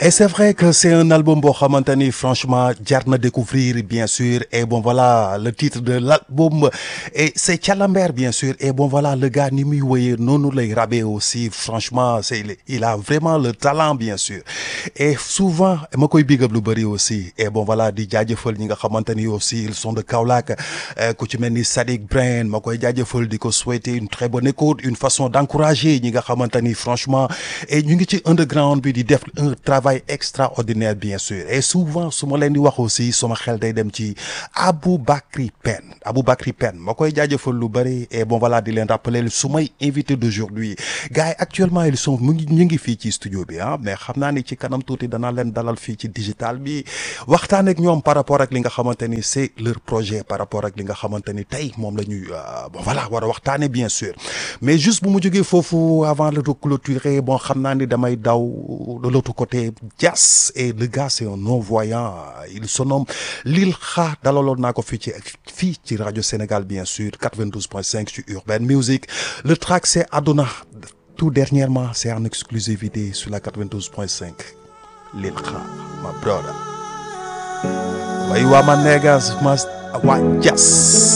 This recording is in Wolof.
Et c'est vrai que c'est un album boo xamante ni franchement jar na découvrir bien sûr et bon voilà le titre de l'album et c'est Thialamber bien sûr et bon voilà le gars ni muy woyee noonu lay rabee aussi franchement c'est il a vraiment le talent bien sûr et souvent ma koy big up lu bëri aussi et bon voilà di jaajëfal ñi nga xamante ni aussi ils sont de Kaolack ku ci mel ni Sadik Brain ma koy jaajëfal di ko souhaiter une très bonne écoute une façon d'encourager ñi nga xamante ni franchement et ñu ngi ci underground bi di def un travail extraordinaire bien sûr et souvent su ma leen di wax aussi sama xel day dem ci Aboubacry Penn Aboubacry Penn ma koy jaajëfal lu bëri et bon voilà di leen rappeler su may invité d'aujourd'hui gars yi actuellement ils sont mu ngi ñu ngi fii ci studio bi ah mais xam naa ni ci kanam tuuti danaa leen dalal fii ci digital bi waxtaan ak ñoom par rapport ak li nga xamante ni c'est leur projet par rapport ak li nga xamante ni tey moom la ñuy bon voilà war a waxtaane bien sûr mais juste bu mu jógee foofu avant de clôturer bon xam naa ni damay daw de l'autre côté Dias et le gars c'est un non-voyant il se nomme Lil Kha dalaloon naa ko fii ci fii ci rajo Sénégal bien sûr 92.5 sur Urban Music le track c'est Adona tout dernièrement c'est en exclusivité sur la 92.5 Lil Kha my brother way waa ma niggas ma waa Dias